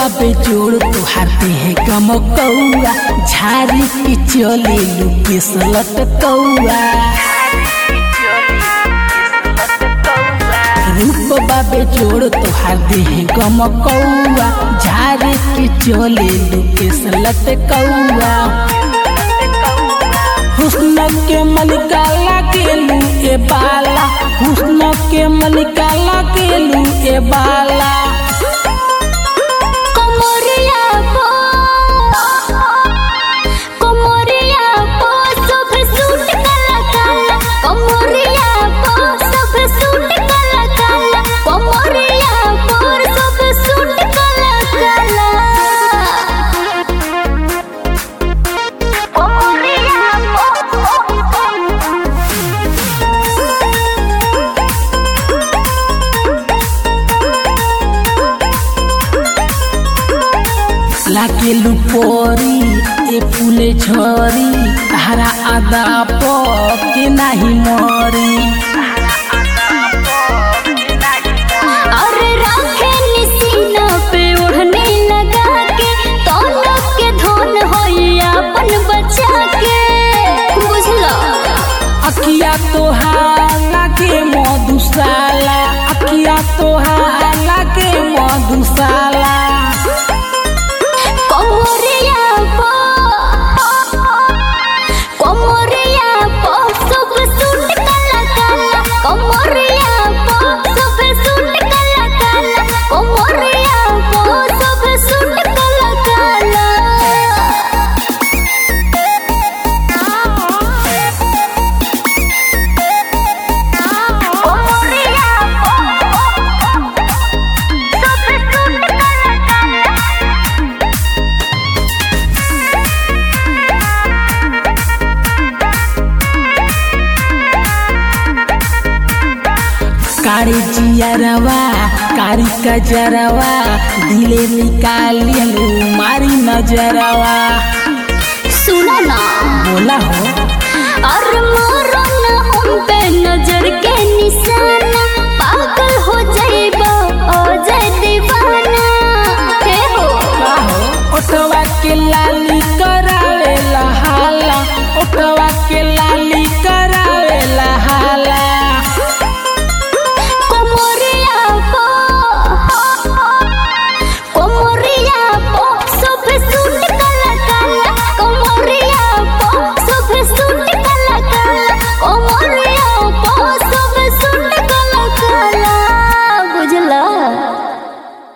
बाबे जोड़ तुहार देह गम कौआ झारी के चले लुके सलट कौआ रूप बाबे जोड़ तुहार देह गम कौआ झारी के चले लुके सलट कौआ हुस्न के मलिका लागेलू ए बाला हुस्न के मलिका लागेलू ए बाला कोमरिया पो कोमरिया पो सब सूट काला काला कोमरिया पो सब सूट काला काला कोमरिया पो सब सूट काला काला कोमरिया लागेलू पोरी ए फूले झरी तारा आदा प के नाही मरी अरे राखे निसीना पे ओढ़ने लगा के तौलक के धन होइया अपन बचा के बुझला अखिया तोहार लागे मधुशाला अखिया तोहार लागे मधुशाला कोमरिया पो कोमरिया पो सब सूट काला काला कोमरिया पो सब सूट काला काला कोमरिया पो सब सूट काला काला कोमरिया पो सब सूट काला काला कारी जियरवा कारी कजरवा दिले निकालियलू मारी नजरवा सुना ना बोला हो अरे